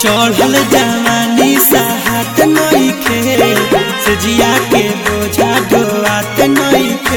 चढ़ल जवानी साहत नइखे से जिया के बोझा ढोआत नइखे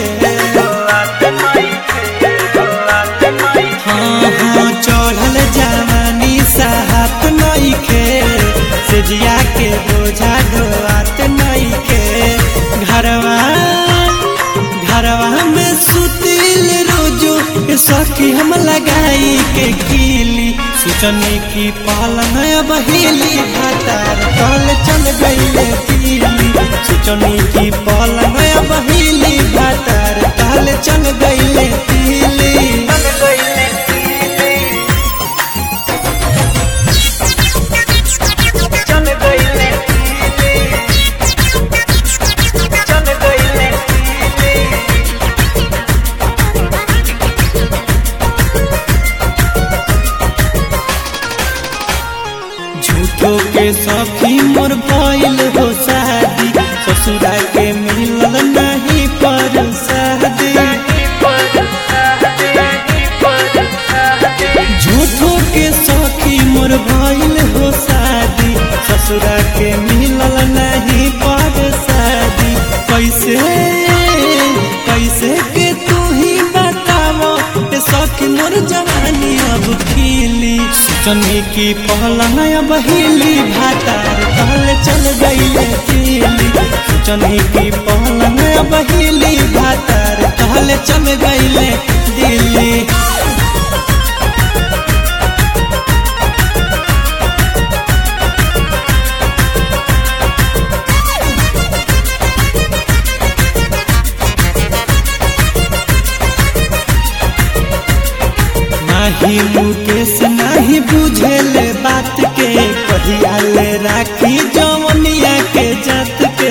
हाँ हाँ चढ़ल जवानी साहत नइखे से जिया के बोझा ढोआत नइखे घरवा घरवा में सुतिल रोजो सखी हम लगाई के कीली सोचनी की पालन बहेली भातार कल चल गईले पीली सोचनी की पालन बहेली भातार कल चल गईले पीली झूठो के सखी मोर भइल हो शादी ससुरा के मिलल नहीं पर शादी झूठो के सखी मोर भइल हो शादी ससुरा के मिलल नहीं पर शादी कैसे कैसे के तू ही बतावो ए सखी मोर जवानी अब खिली सोचनी की पहलंग बहेली भातार कहले चल गईले पीली सोचनी की पहलंग बहेली भातार कहले चल गईले दिल्ली नाही मुकेश नाही बुझेल बात के कहिया ले राखी जवनिया के जात के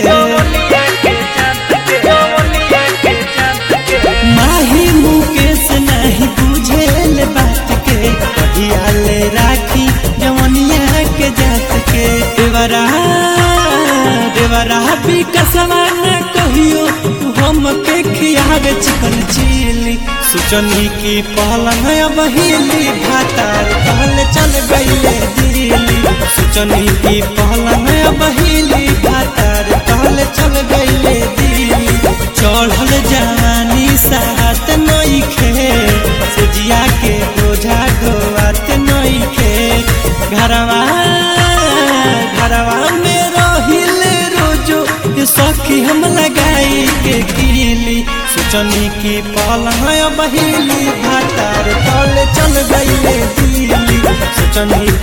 माही मुकेश नहीं बुझेल बात के कहिया ले राखी जवनिया के जात के देवरा देवरा भी कसवा न कहियो तू हम के खियावे चिकन चिली सोचनी की पहलंग बहेली भातार कहले चल गईले दिल्ली सोचनी की पहलंग बहेली भातार कहले चल गईले दिल्ली चढ़ल जवानी साहत नइखे से जिया के बोझा ढोआत नइखे घरवा घरवा में रहिले रोजो सखी हम लगाई के कीली सोचनी की पलंग बहेली भातार तल चल गईले दिल्ली सोचनी